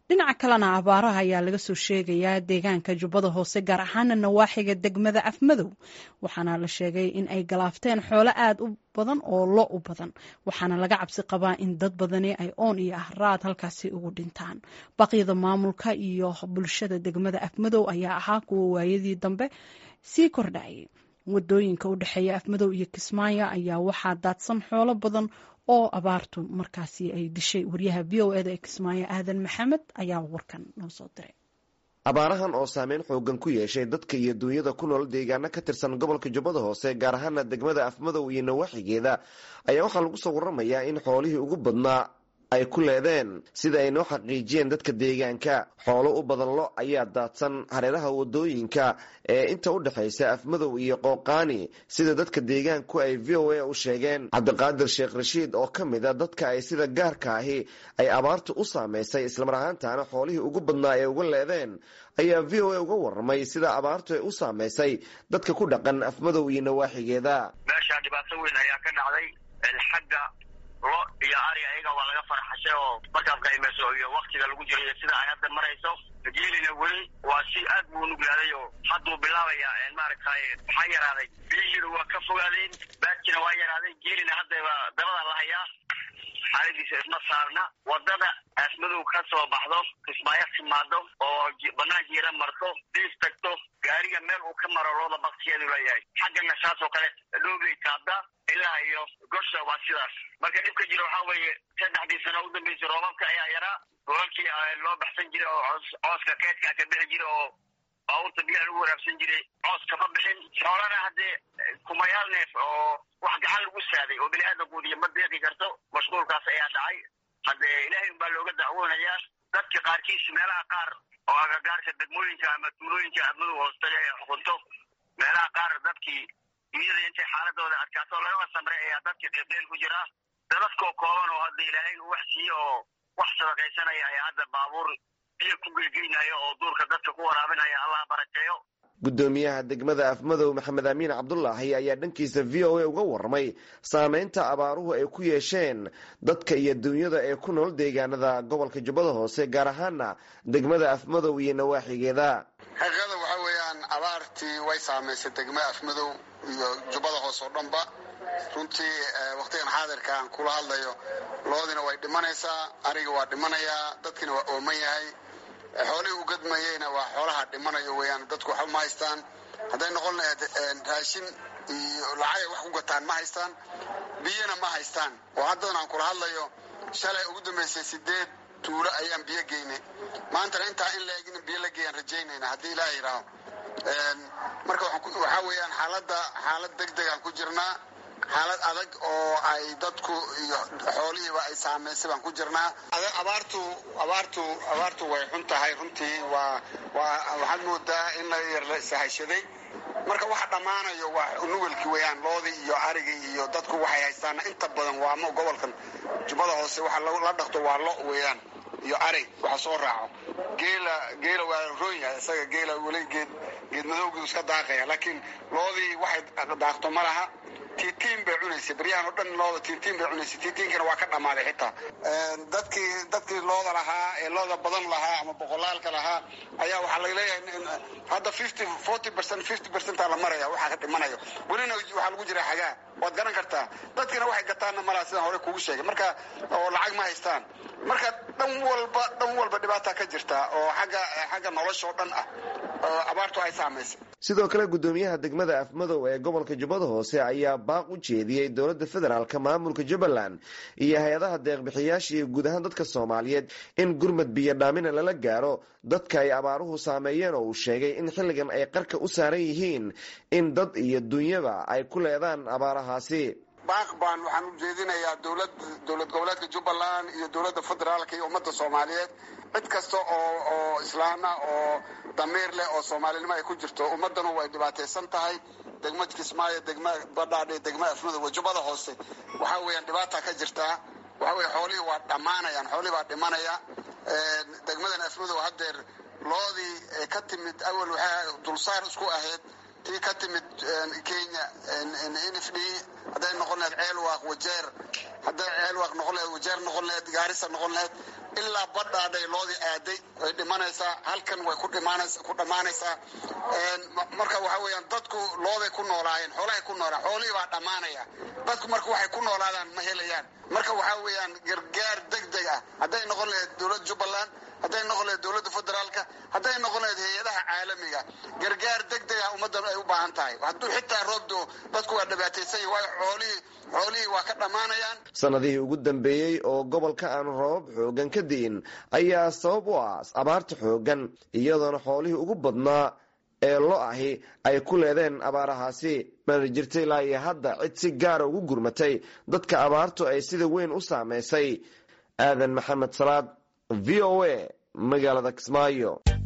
dhinaca kalena abaaraha ayaa laga soo sheegayaa deegaanka jubbada hoose gaar ahaana nawaaxiga degmada afmadow waxaana la sheegay in ay galaafteen xoolo aada u badan oo lo u badan waxaana laga cabsi qabaa in dad badani ay oon iyo ahraad halkaasi ugu dhintaan baqyada maamulka iyo bulshada degmada afmadow ayaa ahaa kuwa waayadii dambe sii kordhayay wadooyinka u dhexeeya afmadow iyo kismaayo ayaa waxaa daadsan xoolo badan oo abaartu markaasi ay dishay wariyaha v o eda ee kismaayo aadan maxamed ayaa warkan noo soo diray abaarahan oo saameyn xoogan ku yeeshay dadka iyo duunyada ku nool deegaano ka tirsan gobolka jubbada hoose gaar ahaana degmada afmadow iyo nawaaxigeeda ayaa waxaa lagu soo waramayaa in xoolihii ugu badnaa ay ku leedeen sida ay noo xaqiijiyeen dadka deegaanka xoolo u badan lo ayaa daadsan hareeraha wadooyinka ee inta u dhexaysa afmadow iyo qooqaani sida dadka deegaanku ay v o a u sheegeen cabdiqaadir sheekh rashiid oo ka mid a dadka ay sida gaarka ahi ay abaartu u saamaysay islamar ahaantaana xoolihii ugu badnaa ee uga leedeen ayaa v o a uga warramay sida abaartu ay u saamaysay dadka ku dhaqan afmadow iyo nawaaxigeeda meeshaa dhibaato weyn ayaa ka dhacday xagga lo iyo ari ayaga waa laga farxashay oo markaad qaymayso iyo waktiga lagu jiro iyo sida ay hadda marayso geelina weli waa si aad buu nuglaaday oo hadduu bilaabaya maaragtay waxaa yaraaday biyihiina waa ka fogaadeen baadkina waa yaraaday geelina haddaba dabada la hayaa xaaladiisa isma saarna wadada aasmadow ka soo baxdo kismaayo timaado oo banaanka yara marto diif tagto gaariga meel uu ka maro looda baktiyeedu leeyahay xaggana saas oo kale dhoobay taabda ilaa iyo gosha waa sidaas marka dhibka jira waxaa weeye saddexdii sano u dambeysay roobabka ayaa yaraa roobabkii loo baxsan jiray oo cooska keedkaa ka bixi jira oo baabuurta biyaha lagu waraabsan jiray coos kama bixin xoolana haddee kumayaal neef oo wax gacan lagu saaday oo bini aadamkuudiyo ma deeqi karto mashquulkaas ayaa dhacay haddee ilaahay unbaa looga dacwoonayaa dadka qaarkiis meelaha qaar oo agagaarka degmooyinka ama tuulooyinka admadu hoostaga ee xukunto meelaha qaar dadkii iyada intay xaaladooda adkaato lagaba samray ayaa dadka qeybqeyl ku jira dadadkoo kooban oo hadda ilaahay uu wax siiye oo wax sadaqaysanaya ayaa hadda baabuur biyo ku geygeynaya oo duurka dadka ku waraabinaya allah barakeeyo guddoomiyaha degmada afmadow maxamed amiin cabdulaahi ayaa dhankiisa v o a uga warramay saameynta abaaruhu ay ku yeesheen dadka iyo duunyada ee ku nool deegaanada gobolka jubbada hoose gaar ahaana degmada afmadow iyo nawaaxigeeda xaqiiqada waxaa weeyaan abaartii way saamaysay degmada afmadow iyo jubbada hoose oo dhanba runtii wakhtigan xaadirka aan kula hadlayo loodina way dhimanaysaa ariga waa dhimanayaa dadkina waa ooman yahay xoolihii u gadmayeyna waa xoolaha dhimanayo weeyaan dadku waxba ma haystaan hadday noqon lahayd raashin iyo lacagay wax ku gataan ma haystaan biyona ma haystaan oo haddadan aan kula hadlayo shalay ugu dambaysay sideed tuulo ayaan biyo geynay maantana intaa in laeg in biyo la geeyaan rajaynayna haddii ilaah yidhaaho marka waxaa weeyaan xaaladda xaalad deg degaan ku jirnaa xaalad adag oo ay dadku iyo xoolihiiba ay saamaysay baan ku jirnaa abaartu abaartu abaartu way xun tahay runtii waa waa waxaad moodaa in la yar la sahashaday marka waxa dhammaanayo waa nugelki weeyaan loodii iyo arigii iyo dadku waxay haystaana inta badan waa ma gobolkan jubbada hoose waxa la dhaqto waa lo weeyaan iyo arig waxa soo raaco geela geela waa roon yahay isaga geela weli geed geed madowgiisu iska daaqaya laakiin loodii waxay daaqto ma laha tiitiin bay cunaysay baryahan oo dhan looda tiitiin bay cunaysay tiitiinkana waa ka dhammaaday xitaa dadkii dadkii looda lahaa ee looda badan lahaa ama boqolaalka lahaa ayaa waxaa laga leeyahay hadda fifty forty percent fifty percentaa la maraya waxaa ka dhimanayo welina waxaa lagu jira xagaa waad garan kartaa dadkina waxay gataanna malaha sidaan hore kugu sheegay marka oo lacag ma haystaan marka dhan walba dhan walba dhibaata ka jirta oo xagga xagga nolosha oo dhan ah oo abaartu ay saamaysay sidoo kale guddoomiyaha degmada afmadow ee gobolka jubbada hoose ayaa baaq u jeediyey dowladda federaalk maamulka jubbaland iyo hay-adaha deeqbixiyaasha iyo guud ahaan dadka soomaaliyeed in gurmad biyo dhaamina lala gaaro dadka ay abaaruhu saameeyeen oo uu sheegay in xilligan ay qarka u saaran yihiin in dad iyo dunyaba ay ku leedaan abaarahaasi baaq baan waxaan u jeedinayaa dowlad dowlad goboleedka jubbaland iyo dowladda federaalka iyo ummadda soomaaliyeed cid kasta oo oo islaana oo damiir leh oo soomaalinimo ay ku jirto ummaddanu way dhibaataysan tahay degma kismaayo degma badhaadhe degma afmadow wajubada hoose waxaa weeyaan dhibaata ka jirtaa waxa weye xoolihii waa dhammaanayaan xoolihii baa dhimanaya degmadan afmadow haddeer loodii ka timid awal waxaa dulsaar isku ahayd tii ka timid kenya n f d hadday noqon lahayd ceelwaaq wajeer hadday ceelwaaq noqon laheed wajeer noqon laheed gaarisa noqon laheed ilaa badhaadhay loodii aaday way dhimanaysaa halkan way ku dhammaanaysaa marka waxa weeyaan dadku looday ku noolaayeen xoolahay ku noolaan xoolihii baa dhammaanaya dadku marka waxay ku noolaadaan ma helayaan marka waxaa weeyaan gargaar deg deg ah hadday noqon laheyd dowladda jubbaland hadday noqon laheyd dowladda federaalka hadday noqon laheyd hay-adaha caalamiga gargaar deg deg ah ummaddan ay u baahan tahay hadduu xitaa roob doo dadku waa dhibaataysan yahi waayo xoolihii xoolihii waa ka dhammaanayaan sanadihii ugu dambeeyey oo gobolka aan roobab xoogan ka di'in ayaa sabab u ah abaarta xoogan iyadoona xoolihii ugu badnaa ee lo ahi ay ku leedeen abaarahaasi mana jirta ilaa iyo hadda cid si gaara ugu gurmatay dadka abaartu ay sida weyn u saameysay aadan maxamed salaad v o a magaalada kismaayo